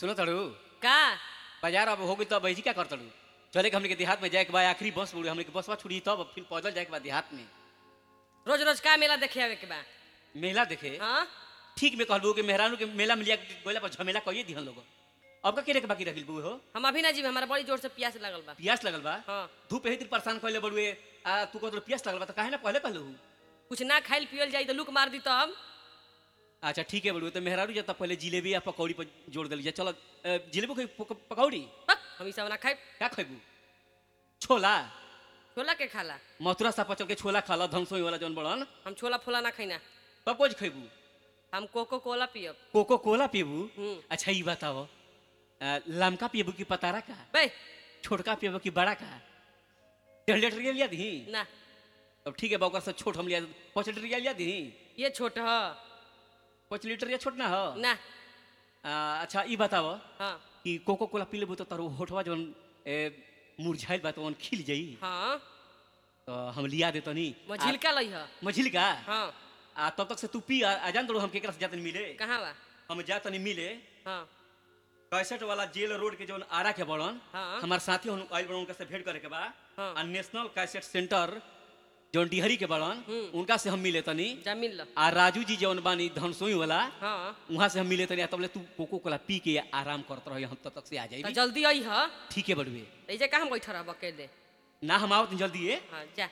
सुनो तड़ू का बाजार अब हो गई तो बहजी क्या कर तड़ू चले के हमने के देहात में जाए के बाद आखिरी बस बुड़ी हमने के बसवा छुड़ी तब फिर पैदल जाए के बाद देहात में रोज रोज का मेला देखे आवे के बा मेला देखे हाँ ठीक में कहलबू कि मेहरानू के मेला में लिया के गोला पर झमेला कहिए दिहन लोग अब का केरे के बाकी रखिल बू हो हम अभी ना जी हमारा बड़ी जोर से प्यास लगल बा पियास लगल बा हाँ धूप एही दिन परेशान कइले बड़ुए आ तू कहत पियास लगल बा तो काहे ना पहले कहलू कुछ ना खाइल पियल जाई तो लुक मार दी तो हम अच्छा ठीक है बड़ुए तो मेहरारू जब पहले जिलेबी या पकौड़ी पर जोड़ दिली जा चलो अ, जिलेबी खाई पक- पकौड़ी हक, हम ई सब ना खाइब क्या खैबू छोला छोला के खाला मथुरा सा पचल के छोला खाला धनसोई वाला जौन बड़न हम छोला फोला ना खाइना तब कुछ खैबू हम कोको कोला पियब कोको कोला पीबू हम्म। अच्छा ये बताओ अ, लमका पीबू की पतारा का बे छोटका पीबू की बड़ा का डेढ़ लीटर लिया दी ना अब ठीक है बा ओकर से छोट हम लिया पाँच लीटर लिया दी ये छोट ह पाँच लीटर या छोट ना हो ना आ, अच्छा ये बताओ हाँ कि कोको कोला पी लेबू तो तारो होठवा जौन ए, मुरझाइल बा तो खिल जाई हाँ तो हम लिया दे तनी मझिलका लई ह मझिल का हाँ आ तब तक से तू पी आ, आ जान दो हम केकरा से जातनी मिले कहाँ बा हम जातनी मिले हाँ कैसेट वाला जेल रोड के जौन आरा के बड़न हाँ। हमार साथी हम आइल बड़न उनका से भेंट करे के बा हाँ। आ नेशनल कैसेट सेंटर जौन डिहरी के बड़न हम्म। उनका से हम मिले तनी जमीन ल आ राजू जी जौन बानी धनसोई वाला हाँ वहां से हम मिले तनी आ तबले तू कोको कोला पी के आराम करत रही हम तब तक से आ तो जाई जल्दी आई ह ठीक है बड़ुए ऐसे कहाँ बैठ रह अकेले ना हम आओ जल्दी ये हाँ जा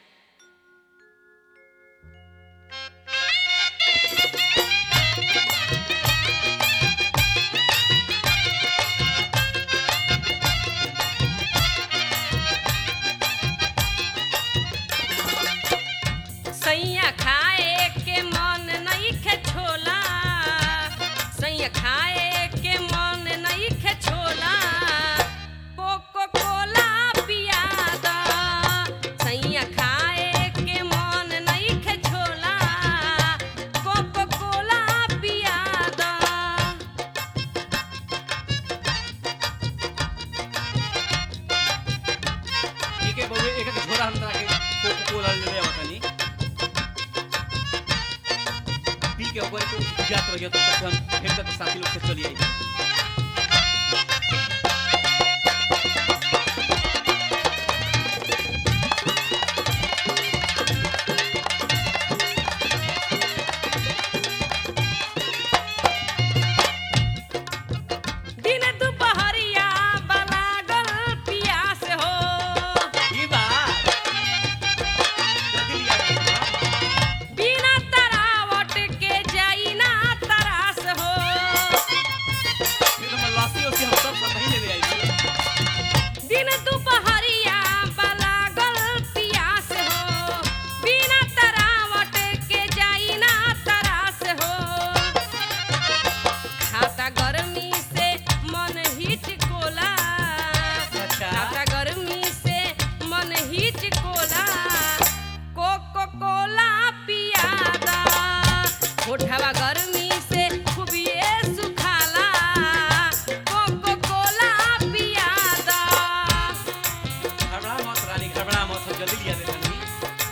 सैया खाए के मन नहीं खे छोला सैया खाए के मन नहीं खे छोला कोको कोला पिया दा सैया खाए के मन नहीं खे छोला कोको कोला पिया दा ठीक है बउए एक एक झोरा हम तरा के कोको कोला ले ले आवतनी पी के ऊपर को जात रहिए तो तक हम भेंट करके साथी लोग से चलिए दिन दुपहरिया बलागल पियास हो ई बा जल्दी लिया के बिना तरावट के जाई ना तरास हो फिर हम लस्सी उसी हम सब सब नहीं ले ले आई दिन दुपहरिया बलागल पियास हो बिना तरावट के जाई ना तरास हो खाता गर्मी से मन हिचकोला अच्छा खाता गर्मी से मन हिचकोला कोको कोला पियादा होठवा गर्मी से खूबिए सुखाला कोको कोला पियादा घबरा मत रानी घबरा मत हम जल्दी लिया दे तनी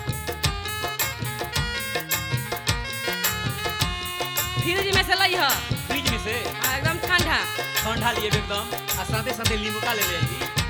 फ्रिज में से लई ह फ्रिज में से आ, एकदम ठंडा ठंडा लिए एकदम आ साथे साथे नींबू का ले ले आई